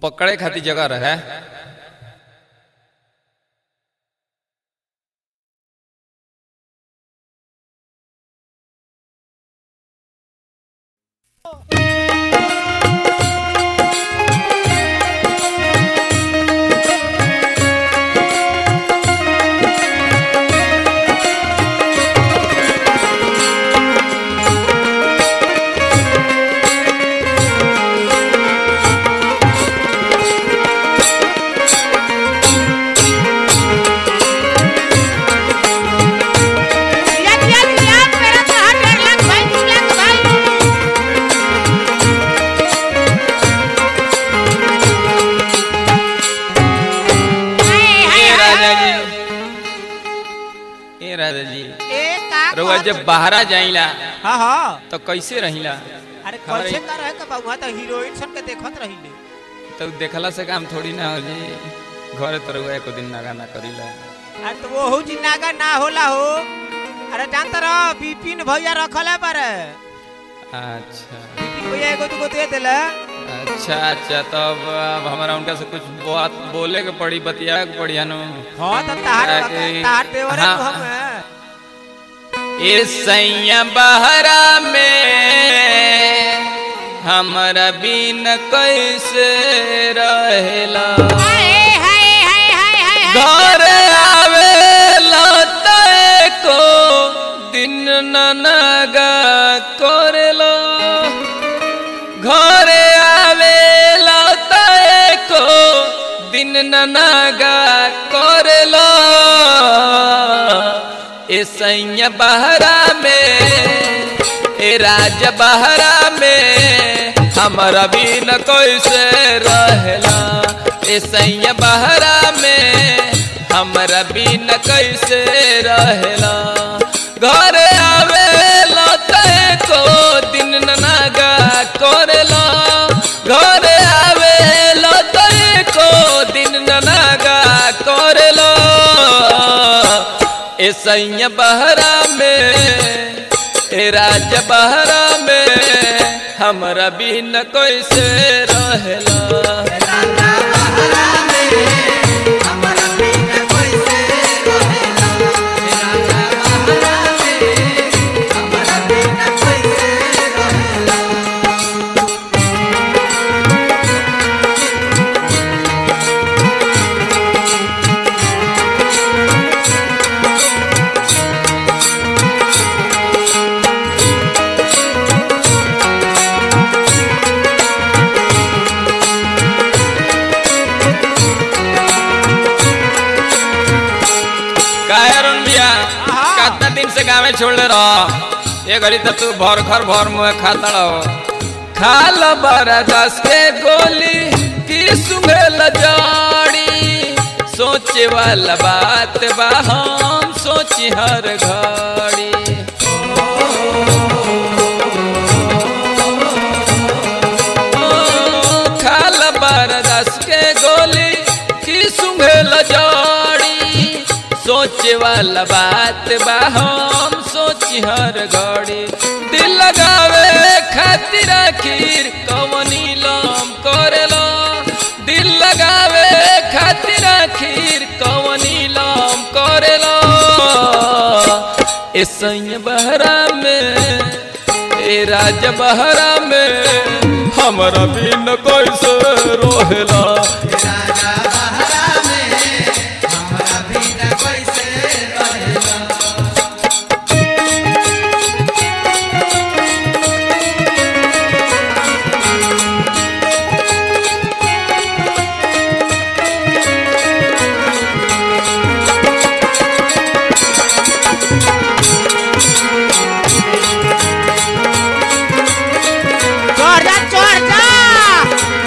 पकड़े खातिर जगह रहे दिया दिया दिया मेरा तो हाथ डेढ़ लाख भाई दो लाख भाई हाय, हाय, ए हाय, राजा हाय। जी ए राजा जी ए का रउआ कहत- जब बाहरा जाइला हाँ हाँ तो कैसे रहिला अरे हमारे- कैसे कर रहे का बाबू तो हीरोइन सन के देखत रहिले तो देखला से काम थोड़ी ना हो जी घरे तो रउआ एको दिन नागा ना करीला अरे तो वो जी नागा ना होला हो अरे जानता रह बिपिन भैया रखल है पर अच्छा बिपिन भैया एगो दुगो दे देला अच्छा अच्छा तब अब हमारा उनका से कुछ बात बोले के पड़ी बतिया के पड़ी है नु हाँ तो तार ताकि- तार देवर है हाँ, तू हम ए सैया बहरा में हमरा बिन कैसे रहेला हाय हाय हाय हाय हाय घर आवेला तय को दिन ननगा करेला घर आवेला तय को दिन ननगा करेला ए सैया बहरा में ए राज बहरा में हमरा बिन कैसे रहेला ए सैया बहरा में हमरा बिन कैसे रहेला घर आवेला तय को दिन ननागा करेला घर आवेला तय को दिन ननागा करेला ए सैया बहरा में ए राज बहरा में हमरा बिन कैसे रहेला काहे अरुण भैया हाँ। कितना दिन से गाँव छोड़ रहो ये घड़ी तो तू भर घर भर मुँह खाता रहो खाल बरा दस के गोली की सुंगल जाड़ी सोचे वाला बात बा हम सोची हर घड़ी ओ, खाल बरा दस के गोली की सुंगल जाड़ी सोचे वाला बात बा हम सोची हर घड़ी दिल लगावे खातिर आखिर कवनी लम करेला दिल लगावे खातिर आखिर कवनी लम करेला ए सैया बहरा में ए राज बहरा में हमरा बिन कैसे रोहेला चढ़ जा चढ़ जा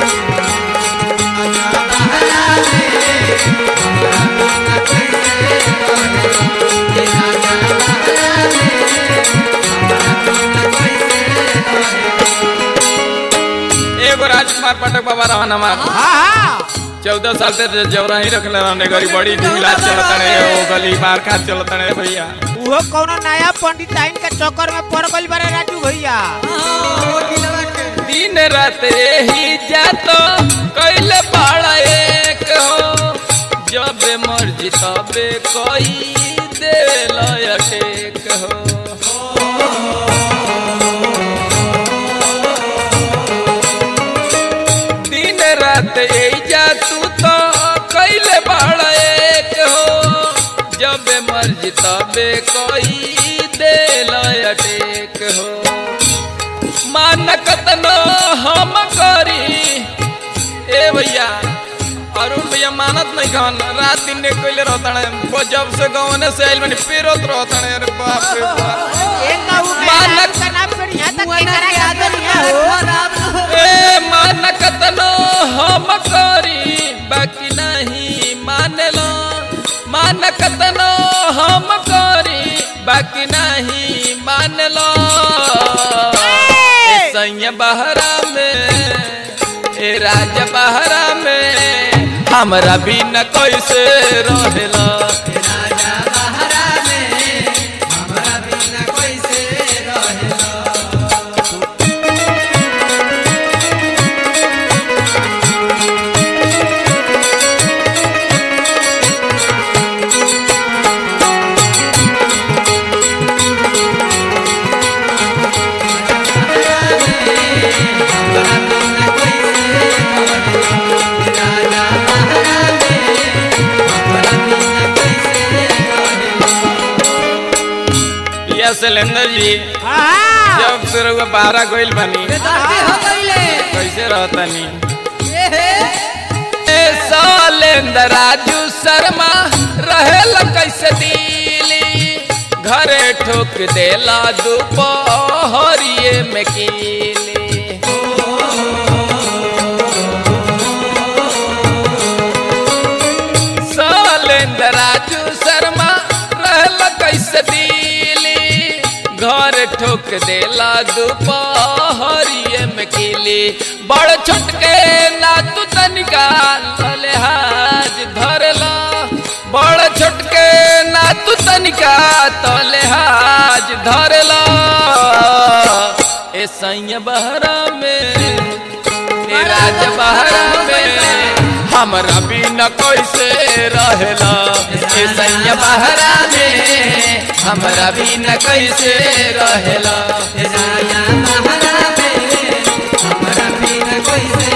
एगो राजकुमार पाठक बाबा रहन हमार हाँ हाँ चौदह साल से जवरा ही रखले रहने गरी बड़ी ढीला चलतने ओ गली मार खा चलतने भैया उहो कौनो नया पंडित आइन के चक्कर में पड़ गइल बारे राजू भैया दिन रात ही जातो कैले तबे कोई देल अटेक हो दिन रात एजा तू तो कैले बड़ा एक हो जब मर्जी तबे कोई देल अटेक हो मान कतनो हम करी ए भैया अरुण भैया मानत नहीं खान रात दिन ने कोइले रहतने वो जब से गवने से आइल बनी पेरोत रहतने अरे बाप रे बाप एक कहू के मानक- रात का नाम करी यहाँ तक मुआना केकरा के के आदत आदत यहाँ हो खराब न हो ए मान कतनो हम करी बाकी नहीं मानेलो मान कतनो हम करी बाकी नहीं मानेलो ए सैया बहरा में ए राज बहरा में हमरा बिना कैसे रहेला राजा बहरा में हमरा बिना कैसे रहेला हमरा बिना कैसे रहेला राजा बहरा में हमरा बिना कैसे रहेला या सिलेंडर जी हाँ जब से रउआ बाहरा गइल बनी बेदर्दी हो गईले कैसे रहतनी ए हे ए सालेंदर राजू शर्मा रहेल कैसे दिली घरे ठोक देला दोपहरिए में कीली सालेंदर राजू शर्मा रहेल कैसे दिली घर ठोक देला दोपहरिए में कीली बड़ छोटके ना तू तनिका लिहाज धरला बड़ छोटके ना तू तनिका तो लिहाज धरला ए सैया बहरा में ए राज बहरा में हमरा बिना कैसे रहेला ए सैया बहरा में हमरा बिना कैसे रहेला राजा महारा में हमरा बिना कैसे